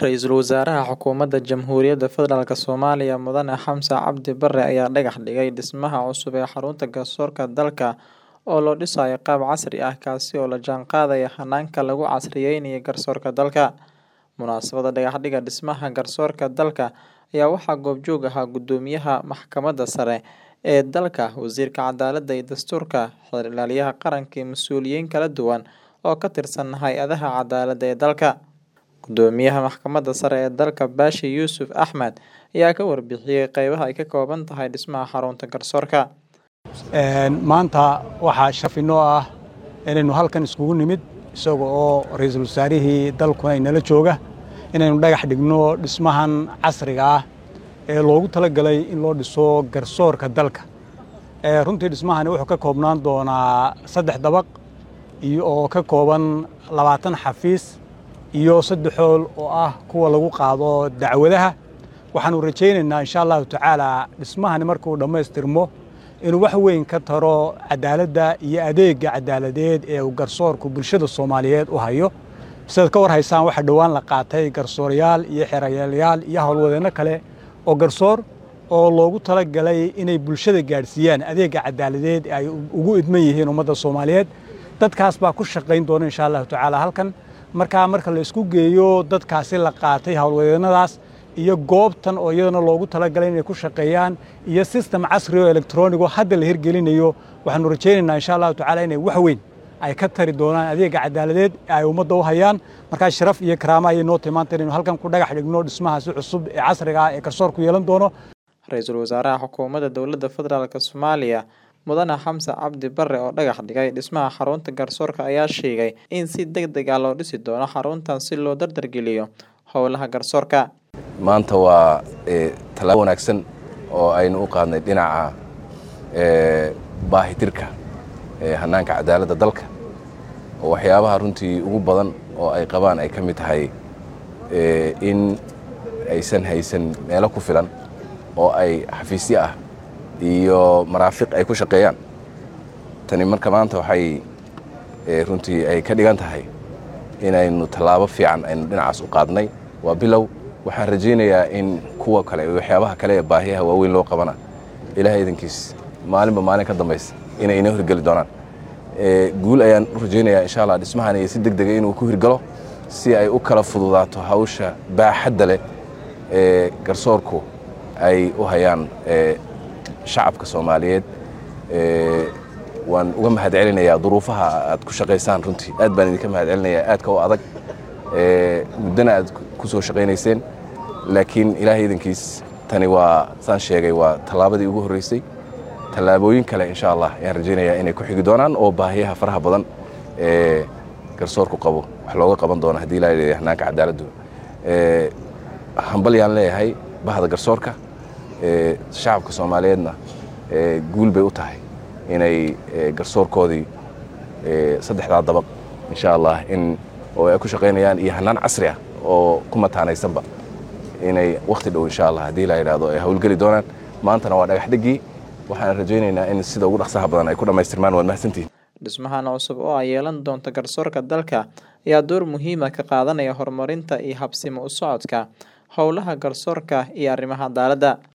Ra'iisul Wasaaraha Xukuumadda Jamhuuriyadda Federaalk Soomaaliya Mudane Xamse Cabdi Barre ayaa dhagax dhigay dhismaha cusub ee xarunta garsoorka dalka oo loo dhisayo qaab casri ah kaasi oo la jaanqaadaya hanaanka lagu casriyeynayo garsoorka dalka. Munaasabadda dhagaxidda dhismaha garsoorka dalka ayaa waxaa goobjoog ahaa Guddoomiyaha Maxkamadda Sare ee dalka, Wasiirka Cadaaladda iyo Dastuurka, Xeer Ilaaliyaha Qaranka iyo mas'uuliyiin kala duwan oo ka tirsan hay'adaha cadaaladda ee dalka. Guddoomiyaha Maxkamadda Sare ee dalka Baashi Yuusuf Axmed ayaa ka warbixiyay qeybaha ay ka kooban tahay dhismaha xarunta garsoorka. maanta waxaa sharaf inoo ah inaynu halkan iskugu nimid isaga oo ra'iisul wasaarihii dalku ay nala jooga inaynu dhagax dhigno dhismahan casriga ah ee loogu talagalay in loo dhiso garsoorka dalka runtii dhismahani wuxuu ka koobnaan doonaa saddex dabaq iyo oo ka kooban labaatan xafiis iyo saddex hool oo ah kuwa lagu qaado dacwadaha waxaanu rajaynaynaa insha allahu tacaala dhismahani markuu dhammaystirmo inuu wax weyn ka taro cadaaladda iyo adeegga cadaaladeed ee uu garsoorku bulshada soomaaliyeed u hayo sidaad ka war haysaan waxaa dhowaan la qaatay garsoorayaal iyo xerayaalayaal iyo howlwadeenno kale oo garsoor oo loogu talagalay inay bulshada gaadhsiiyaan adeegga cadaaladeed ee ay ugu idman yihiin ummadda soomaaliyeed dadkaas baa ku shaqayn doona insha allahu tacaala halkan markaa marka la isku geeyo dadkaasi la qaatay howlwadeennadaas iyo goobtan oo iyadana loogu talagalay inay ku shaqeeyaan iyo sistem casri oo elektronigo hadda la hirgelinayo waxaanu rajaynaynaa insha allahu tacaala inay wax weyn ay ka tari doonaan adeegga cadaaladeed ee ay ummadda u hayaan markaa sharaf iyo karaama ayay noo timaanta inaynu halkan ku dhagax dhigno dhismahaasi cusub ee casriga ah ee garsoorku yeelan doono Ra'iisul Wasaaraha Xukuumadda Dowladda Federaalk Soomaaliya Mudane Xamse Cabdi Barre oo dhagax dhigay dhismaha xarunta garsoorka ayaa sheegay in si degdeg ah loo dhisi doono xaruntan si loo dardargeliyo howlaha garsoorka. maanta waa tallaabo wanaagsan oo aynu u qaadnay dhinaca baahitirka hanaanka cadaaladda dalka oo waxyaabaha runtii ugu badan oo ay qabaan ay ka mid tahay in aysan haysan meelo ku filan oo ay xafiisyo ah iyo maraafiq ay ku shaqeeyaan tani marka maanta waxay runtii ay ka dhigan tahay inaynu tallaabo fiican aynu dhinacaas u qaadnay waa bilow waxaan rajaynayaa in kuwa kale waxyaabaha kale ee baahiyaha waaweyn loo qabana ilahay idankiis maalinba maalin ka dambaysa inay inoo hirgeli doonaan guul ayaan u rajaynayaa insha allah dhismahan iyo si deg dega inuu ku hirgalo si ay u kala fududaato hawsha baaxadda leh ee garsoorku ay u hayaan shacabka soomaaliyeed waan uga mahad celinayaa duruufaha aad ku shaqaysaan runtii aad baan idinka mahad celinayaa aadka u adag muddana aad ku soo shaqaynayseen laakiin ilaahay idankiis tani waa saan sheegay waa tallaabadii ugu horreysay tallaabooyin kale insha allah ayaan rajaynayaa inay ku xigi doonaan oo baahiyaha faraha badan ee garsoorku qabo wax looga qaban doono haddii ilaa leeyahay hanaanka cadaaladdu hambal yaan leeyahay bahda garsoorka shacabka soomaaliyeedna guul bay u tahay inay garsoorkoodii saddexdaa dabaq insha allah in oo ay ku shaqaynayaan iyo hanaan casri ah oo ku mataanaysanba inay wakhti dhow insha allah haddii la yidhahdo ay howlgeli doonaan maantana waa dhagax dhigii waxaan rajaynaynaa in sida ugu dhaqsaha badan ay ku dhammaystirmaan waad mahadsantihin dhismahan cusub oo ay yeelan doonto garsoorka dalka ayaa door muhiima ka qaadanaya horumarinta iyo habsimo u socodka howlaha garsoorka iyo arrimaha cadaaladda